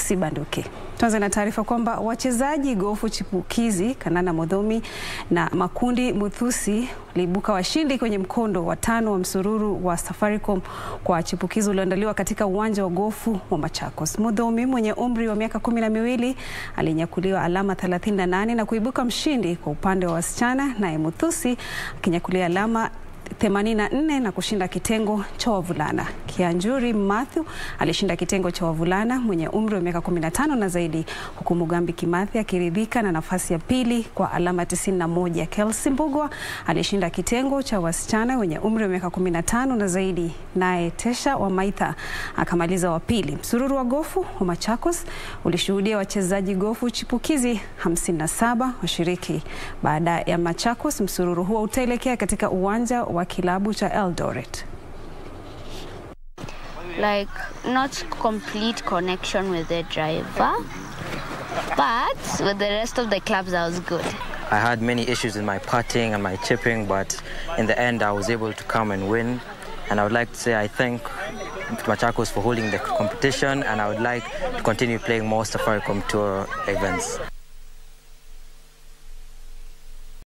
usibanduke. Tuanze na taarifa kwamba wachezaji gofu chipukizi Kanana Modhomi na Makundi Muthusi waliibuka washindi kwenye mkondo wa tano wa msururu wa Safaricom kwa chipukizi ulioandaliwa katika uwanja wa gofu wa Machakos. Modhomi mwenye umri wa miaka kumi na miwili alinyakuliwa alama 38 na kuibuka mshindi kwa upande wa wasichana, naye Muthusi akinyakulia alama 84 na kushinda kitengo cha wavulana. Kianjuri Mathew alishinda kitengo cha wavulana mwenye umri wa miaka 15 na zaidi, huku Mugambi Kimathi akiridhika na nafasi ya pili kwa alama 91. Kelsey Mbugwa alishinda kitengo cha wasichana wenye umri wa miaka 15 na zaidi, naye Tesha Wamaitha akamaliza wa pili. Msururu wa gofu wa Machakos ulishuhudia wachezaji gofu chipukizi 57 washiriki. Baada ya Machakos, msururu huo utaelekea katika uwanja wa kilabu cha Eldoret. like not complete connection with the driver, but with the rest of the clubs I was good. I had many issues with my putting and my chipping, but in the end, I was able to come and win. And I would like to say I thank Machakos for holding the competition, and I would like to continue playing more Safaricom Tour events.